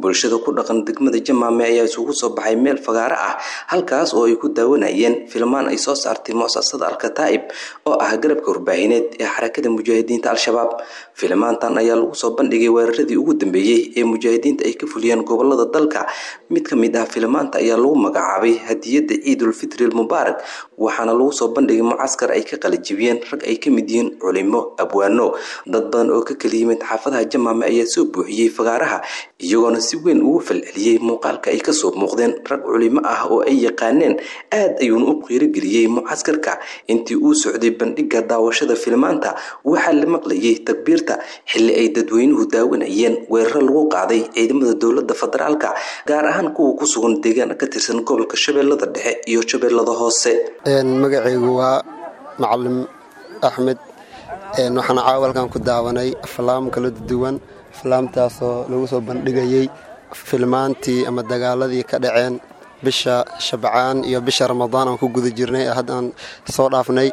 bulshada ku dhaqan degmada jamaame ayaa isugu soo baxay meel fagaaro ah halkaas oo ay ku daawanayeen filmaan ay soo saartay muasasada alkataa'ib oo ah garabka warbaahineed ee xarakada mujaahidiinta al-shabaab filmaantan ayaa lagu soo bandhigay weeraradii ugu dambeeyey ee mujaahidiinta ay ka fuliyeen gobolada dalka mid ka mid ah filmaanta ayaa lagu magacaabay hadiyadda ciidulfitri almubaarak waxaana lagu soo bandhigay mucaskar ay ka qalajibiyeen rag ay ka mid yihiin culimo abwaano dad badan oo ka kala yimid xaafadaha jamaame ayaa soo buuxiyey fagaaraha iyagoona si weyn ugu falceliyey muuqaalka ay kasoo muuqdeen rag culimo ah oo ay yaqaaneen aad ayuuna u qiirogeliyey mucaskarka intii uu socday bandhiga daawashada filmaanta waxaa la maqlayay takbiirta xilli ay dadweynuhu daawanayeen weeraro lagu qaaday ciidamada dowlada federaalka gaar ahaan kuwa ku sugan deegaan ka tirsan gobolka shabeellada dhexe iyo shabeellada hoose magacaygu waa macalim axmed waxaana caawalkan ku daawanay aflaam kala duwan aflaamtaasoo lagu soo bandhigayey filmaantii ama dagaaladii ka dhaceen bisha shabcaan iyo bisha ramadaan aan ku guda jirnay haddaan soo dhaafnay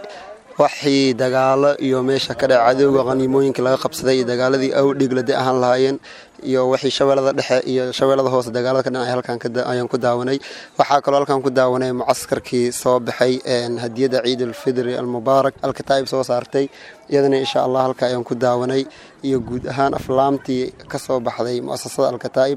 waxii dagaalo iyo meesha ka dhaca cadowga qaniimooyinka laga qabsaday iyo dagaaladii awdhiglade ahaan lahaayeen iyo wixii shabeellada dhexe iyo shabeellada hoose dagaalada ka dhanay halkan ayaan ku daawanay waxaa kaloo halkan ku daawanay mucaskarkii soo baxay hadiyadda ciidulfidri almubaarak alkataa'ib soo saartay iyadana insha allah halka ayaan ku daawanay iyo guud ahaan aflaamtii ka soo baxday mu'asasada alkataa'ib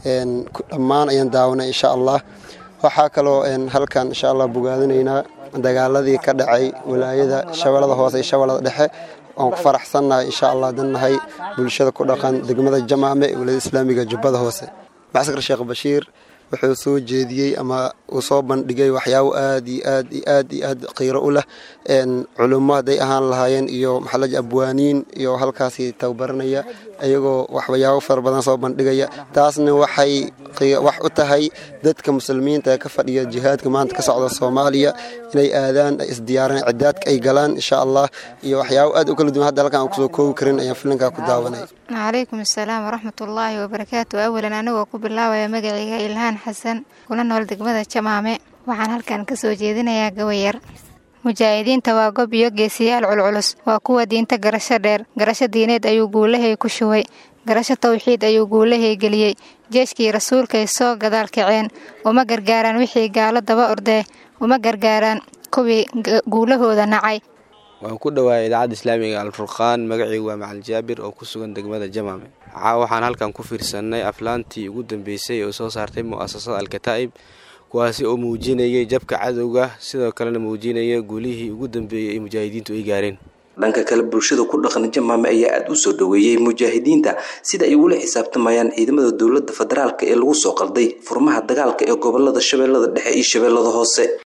dhammaan ayaan daawanay insha allah waxaa kaloo halkan insha allah bogaadinaynaa dagaaladii ka dhacay walaayada shabeellada hoose iyo shabeellada dhexe waan ku faraxsannahay insha allah dannahay bulshada ku dhaqan degmada jamaame ee walaayada islaamiga jubbada hoose macaskar sheekh bashiir wuxuu soo jeediyey ama uu soo bandhigay waxyaabo aad iyo aad iyo aad iyo aad qiiro u leh culummo hadday ahaan lahaayeen iyo maxalaji abwaaniin iyo halkaasi tababaranaya iyagoo waxyaabo fara badan soo bandhigaya taasna waxay wax u tahay dadka muslimiinta ee ka fadhiya jihaadka maanta ka socda soomaaliya inay aadaan ay isdiyaaraan cidaadka ay galaan insha allah iyo waxyaabo aad u kala duwan hadda halkan aan kusoo koobi karin ayaan filinkaa ku daawanay calaykum asalaam waraxmatullaahi wabarakaatu awalan anigoo ku bilaabaya magacayga ilhaan xasan kuna nool degmada jamaame waxaan halkan ka soo jeedinayaa gawayar mujaahidiinta waa gob iyo geesiyaal culculus waa kuwa diinta garasho dheer garasho diineed ayuu guulahay ku shubay garasho tawxiid ayuu guulahay geliyey jeeshkii rasuulkay soo gadaal kaceen uma gargaaraan wixii gaalo daba ordee uma gargaaraan kuwii guulahooda nacay waan ku dhowaayay idaacadda islaamiga alfurqaan magacaygu waa macalin jaabir oo ku sugan degmada jamaame caa waxaan halkan ku fiirsannay aflaantii ugu dambeysay oo soo saartay mu'asasada alkataa'ib kuwaasi oo muujinayay jabka cadowga sidoo kalena muujinaya guulihii ugu dambeeyey ay mujaahidiintu ay gaareen dhanka kale bulshada ku dhaqan jamaame ayaa aada u soo dhoweeyey mujaahidiinta sida ay ugula xisaabtamayaan ciidamada dowlada federaalk ee lagu soo qalday furmaha dagaalka ee gobolada shabeellada dhexe iyo shabeellada hoose